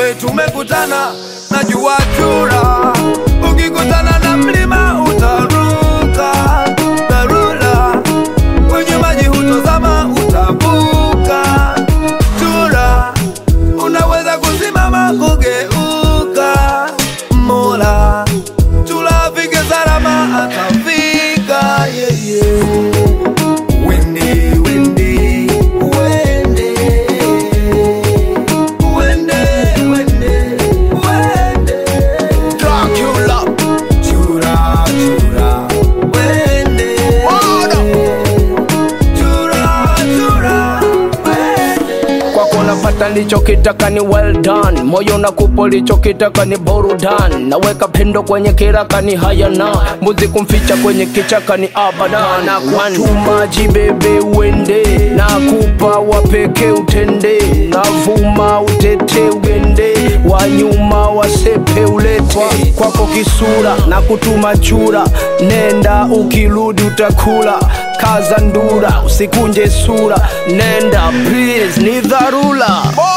nawe tumekutana, najua chura, ukikutana na mlima utaruka dharura, kwenye maji hutozama, utavuka chura, unaweza kusimama kugeuka, mola chura afike salama, atafika yeye Wende, wende, wende, wende, wende, wende. Dracula, chura, chura, wende. Chura, chura, wende. kwako napata lichokitaka ni well done moyo nakupo lichokitaka ni borudan naweka pendo kwenye kiraka ni hayana mbuzi kumficha kwenye kichaka ni abada na kutumaji bebe uende nakupa wapeke utende navuma utete ugende wanyuma wasepe ulete kwako kisura na kutuma chura nenda ukirudi utakula kaza ndura usikunje sura nenda please ni dharura